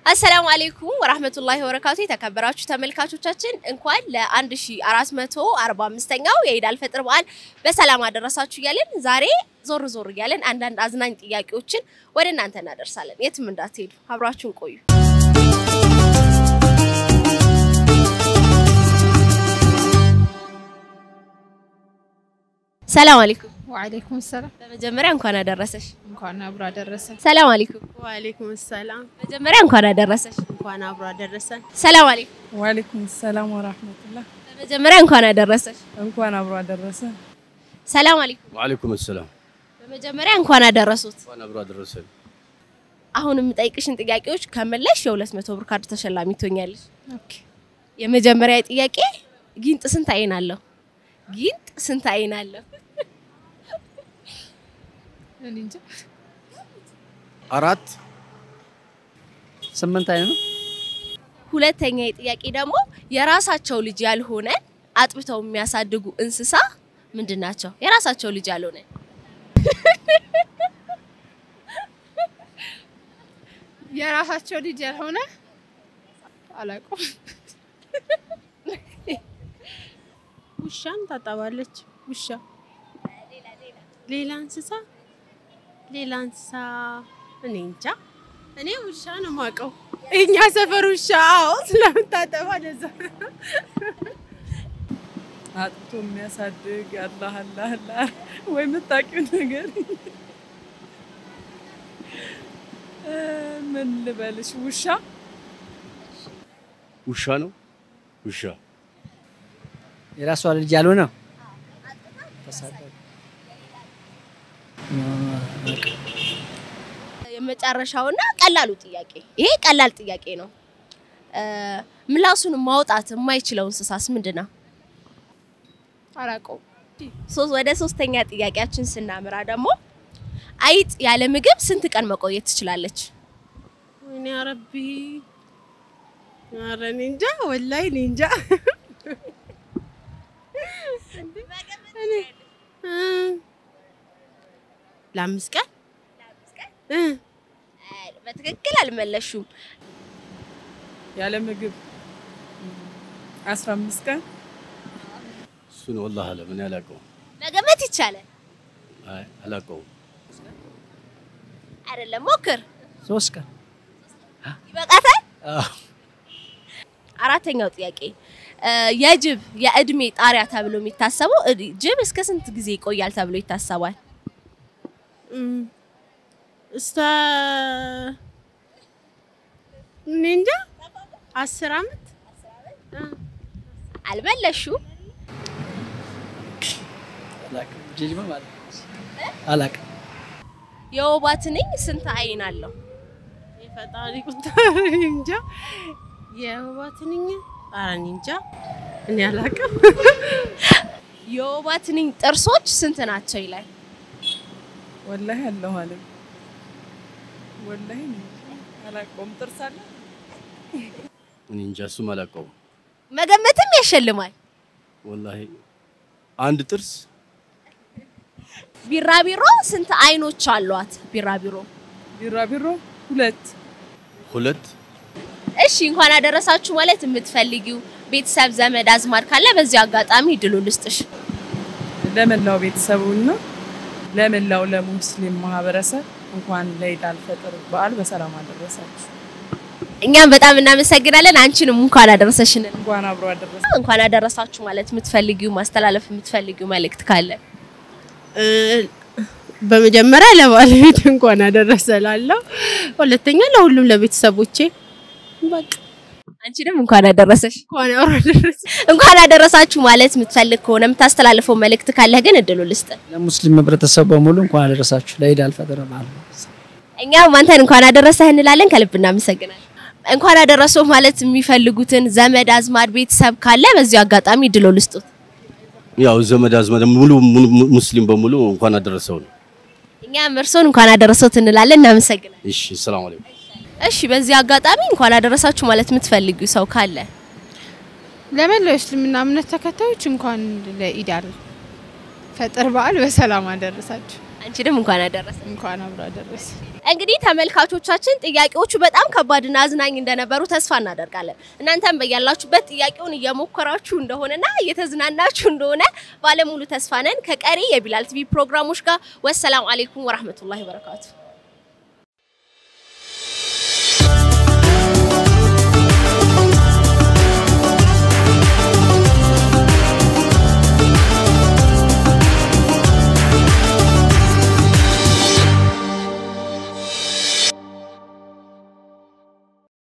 አሰላሙ አሌይኩም ወራህመቱላሂ ወበረካቱ። የተከበራችሁ ተመልካቾቻችን እንኳን ለ1445ኛው የኢድ አልፈጥር በዓል በሰላም አደረሳችሁ እያለን ዛሬ ዞር ዞር እያለን አንዳንድ አዝናኝ ጥያቄዎችን ወደ እናንተ እናደርሳለን። የትም እንዳትሄዱ አብራችሁን ቆዩ። ሰላም አለይኩም። ወአለይኩም ሰላም። በመጀመሪያ እንኳን አደረሰሽ። እንኳን አብሮ አደረሰ። ሰላም አለይኩም። ወአለይኩም ሰላም በመጀመሪያ እንኳን አደረሰሽ። እንኳን አብሮ አደረሰን። ሰላም አለይኩም። ወአለይኩም ሰላም ወራህመቱላህ። በመጀመሪያ እንኳን አደረሰሽ። እንኳን አብሮ አደረሰ። ሰላም አለይኩም። ወአለይኩም ሰላም በመጀመሪያ እንኳን አደረሱት። እንኳን አብሮ አደረሰን። አሁን የምጠይቅሽን ጥያቄዎች ከመለሽ የሁለት መቶ ብር ካርድ ተሸላሚ ትሆኛለሽ። ኦኬ። የመጀመሪያ ጥያቄ ጊንጥ ስንት አይን አለው? ጊንጥ ስንት አይን አለው? እኔ እንጃ። አራት ስምንት አይነት ነው። ሁለተኛ ጥያቄ ደግሞ የራሳቸው ልጅ ያልሆነ አጥብተው የሚያሳድጉ እንስሳ ምንድን ናቸው? የራሳቸው ልጅ ያልሆነ የራሳቸው ልጅ ያልሆነ አላውቀውም። ውሻን ታጠባለች። ውሻ ሌላ እንስሳ ሌላ እንስሳ እኔ እንጃ። እኔ ውሻ ነው የማውቀው። እኛ ሰፈር ውሻ አዎ፣ ስለምታጠባ ለዛ አጥቶ የሚያሳድግ አላህ አላህ አላህ ወይ የምታውቂው ነገር እ ምን ልበልሽ? ውሻ ውሻ ነው። ውሻ የራሷ ልጅ ያልሆነ ተሳዳቢ የመጨረሻውና ቀላሉ ጥያቄ ይሄ ቀላል ጥያቄ ነው። እ ምላሱን ማውጣት የማይችለው እንስሳስ ምንድን ነው? አላውቀውም። ሶ- ወደ ሶስተኛ ጥያቄያችን ስናምራ ደግሞ አይጥ ያለ ምግብ ስንት ቀን መቆየት ትችላለች? ወይኔ አረቢ፣ ኧረ እኔ እንጃ፣ ወላሂ እኔ እንጃ። እኔ እ ለአምስት ቀን እ በትክክል አልመለሹም። ያለ ምግብ አስራ አምስት ቀን እሱን ወላሂ አለም እኔ አላውቀውም። መገመት ይቻላል አይ አላውቀውም። አይደለም? ሞክር። ሶስት ቀን ይበቃታል። አዎ። አራተኛው ጥያቄ እ የጅብ የእድሜ ጣሪያ ተብሎ የሚታሰበው እ- ጅብ እስከ ስንት ጊዜ ይቆያል ተብሎ ይታሰባል? እም፣ እስከ እኔ እንጃ አስር አመት አልመለሹም። አላውቅም። ጅጅማ ማለት ነው። አላውቅም። የወባ ትንኝ ስንት አይን አለው? የፈጣሪ ቁጣ እኔ እንጃ። የወባ ትንኝ ኧረ እኔ እንጃ እኔ አላውቅም። የወባ ትንኝ ጥርሶች ስንት ናቸው ይላል። ወላሂ አለሁ አለም ወላሂ እኔ አላውቀውም። ጥርስ አለ እኔ እንጃ እሱም አላውቀውም። መገመትም ያሸልማል። ወላሂ አንድ ጥርስ ቢራቢሮ ስንት አይኖች አሏት? ቢራቢሮ ቢራቢሮ ሁለት ሁለት እሺ፣ እንኳን አደረሳችሁ ማለት የምትፈልጊው ቤተሰብ ዘመድ አዝማድ ካለ በዚህ አጋጣሚ ድሉ ልስጥሽ። ለመላው ቤተሰቡና ለመላው ለሙስሊም ማህበረሰብ እንኳን ለኢድ አልፈጥር በዓል በሰላም አደረሳችሁ። እኛም በጣም እናመሰግናለን። አንቺንም እንኳን አደረሰሽን። እንኳን አብሮ አደረሰ። እንኳን አደረሳችሁ ማለት የምትፈልጊው ማስተላለፍ የምትፈልጊው መልእክት ካለ እ፣ በመጀመሪያ ለባለቤት እንኳን አደረሰ እላለሁ። ሁለተኛ ለሁሉም ለቤተሰቦቼ በቃ አንቺንም እንኳን አደረሰሽ። እንኳን አብሮ አደረሰ። እንኳን አደረሳችሁ ማለት የምትፈልግ ከሆነ የምታስተላልፈው መልእክት ካለ ግን እድሉ ልስጥ። ለሙስሊም ህብረተሰብ በሙሉ እንኳን አደረሳችሁ ለኢድ አልፈጥር በዓል። እኛም አንተን እንኳን አደረሰህ እንላለን። ከልብ እናመሰግናለን። እንኳን አደረሰው ማለት የሚፈልጉትን ዘመድ አዝማድ ቤተሰብ ካለ በዚህ አጋጣሚ ድሎ ልስጡት። ያው ዘመድ አዝማድ ሙሉ ሙሉ ሙስሊም በሙሉ እንኳን አደረሰው ነው። እኛም እርሶን እንኳን አደረሰውት እንላለን። እናመሰግናለን። እሺ፣ ሰላም አለይኩም። እሺ፣ በዚህ አጋጣሚ እንኳን አደረሳችሁ ማለት የምትፈልጊው ሰው ካለ ለመላው የእስልምና እምነት ተከታዮች እንኳን ለኢድ አል ፈጥር በዓል በሰላም አደረሳችሁ። አንቺንም እንኳን አደረሰ። እንኳን አብሮ አደረሰ። እንግዲህ ተመልካቾቻችን ጥያቄዎቹ በጣም ከባድና አዝናኝ እንደነበሩ ተስፋ እናደርጋለን። እናንተም በያላችሁበት ጥያቄውን እየሞከራችሁ እንደሆነና እየተዝናናችሁ እንደሆነ ባለሙሉ ተስፋ ነን። ከቀሪ የቢላል ቲቪ ፕሮግራሞች ጋር ወሰላም አሌይኩም ወራህመቱላሂ ወበረካቱ።